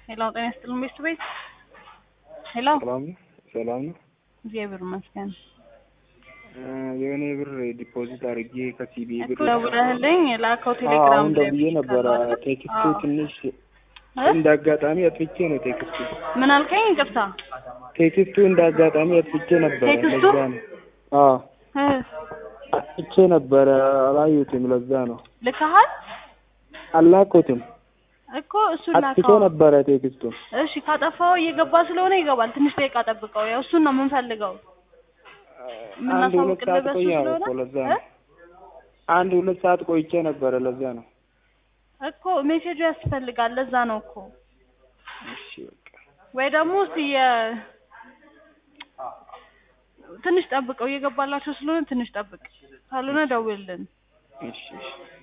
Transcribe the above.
ሄሎ ጤና ይስጥልን ቤት ቤት ሄሎ ሰላም ነው ሰላም ነው። እግዚአብሔር ይመስገን። የሆነ ብር ዲፖዚት አድርጌ ከሲቢ ብር እኮ ደውለህልኝ ላከው አዎ፣ ቴሌግራም አሁን ላይ ደውዬ ነበረ። አይደል? ቴክስቱ አዎ። ትንሽ እ? እንደ አጋጣሚ አጥፍቼ ነው ቴክስቱ ምን አልከኝ? ይቅርታ ቴክስቱ እንደ አጋጣሚ አጥፍቼ ነበረ። ቴክስቱ? ለዛ ነው አዎ እ አጥፍቼ ነበረ። አላዩትም። ለዛ ነው ልከሃል አላኩትም። እኮ እሱ አጥፍቼ ላከው። ነበረ ቴክስቱ። እሺ ካጠፋው እየገባ ስለሆነ ይገባል። ትንሽ ደቂቃ ጠብቀው። ያው እሱን ነው የምንፈልገው። አንድ ሁለት የምናሳውቅልህ ሰዓት በሱ ቆየ ስለሆነ እኮ ለዛ እ? ነው። አንድ ሁለት ሰዓት ቆይቼ ነበረ። ለዛ ነው። እኮ ሜሴጁ ያስፈልጋል። ለዛ ነው እኮ እሺ በቃ ወይ ደግሞ እስኪ የ ትንሽ ጠብቀው እየገባላቸው ስለሆነ ትንሽ ጠብቅ፣ ካልሆነ ደውልልን። እሺ እሺ